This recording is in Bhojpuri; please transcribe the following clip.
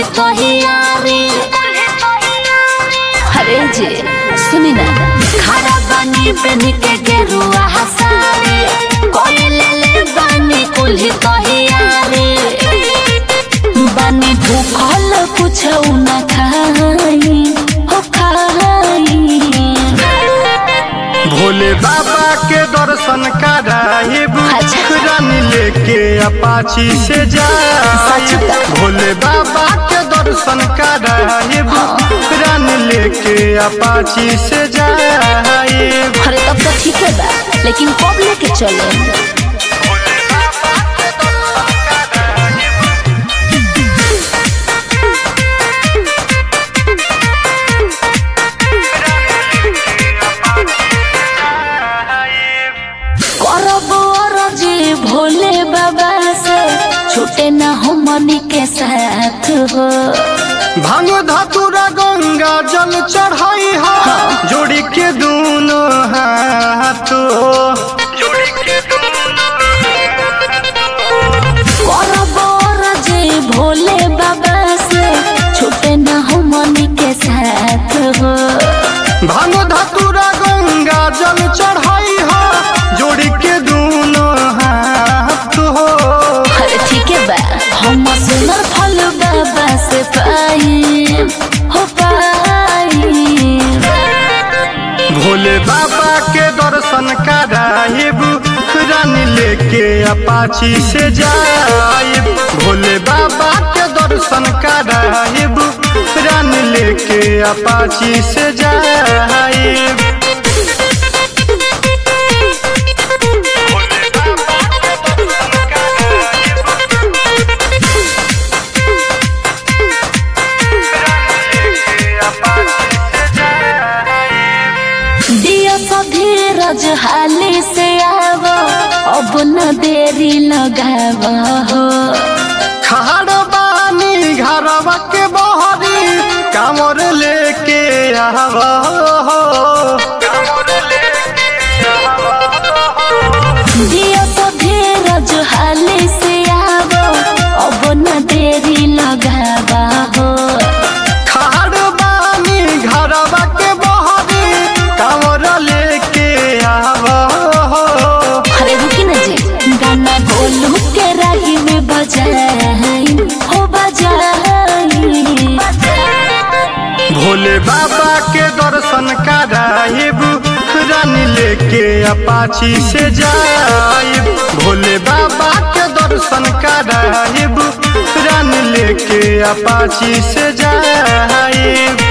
तहियारी अरे जे सुनी ना खड़ा बानी बन के गेरुआ हसारी कोई ले ले बानी कुल्ही तहियारी बानी भूखल कुछ न खाई हो खाई भोले बाबा के दर्शन कराइब अच्छा। रानी लेके अपाची से सच जाए का? भोले बाबा के दर्शन कराइब रानी लेके अपाची से जाए अरे तब तो ठीक है बा लेकिन कब लेके चले करब अरजी भोले बाबा से छूटे न हमनी के साथ हो भांग धतुरा गंगा जल चढ़ाई हा जोड़ी के दोनों हाथ जोड़ी के करब अरजी भोले बाबा से छूटे न हमनी के साथ हो भांग धतुरा गंगा जल चढ़ाई हा जोड़ी के दोनों हाथ हो अरे ठीक है बा हम सुनर फल बाबा से पाई हो पाई भोले बाबा के दर्शन कराइब रानी लेके अपाची से जाइब भोले बाबा के दर्शन कराइब रानी लेके अपाची से जाइब दिया सा धीरज हाली से आवो अब न देरी लगाव हो खाड़ बानी घरवा के बहरी कामर लेके आव दिया सा धीरज हाली से आवो अब न देरी लगाव हो खाड़ बानी घरवा के बहरी कामर लेके आव अरे रुकी न जी गाना गोलू के राही में बजाई हो बजाई भोले बाबा के दर्शन कराइब रानी लेके अपाची से जाइब भोले बाबा के दर्शन कराइब रानी लेके अपाची से जाइब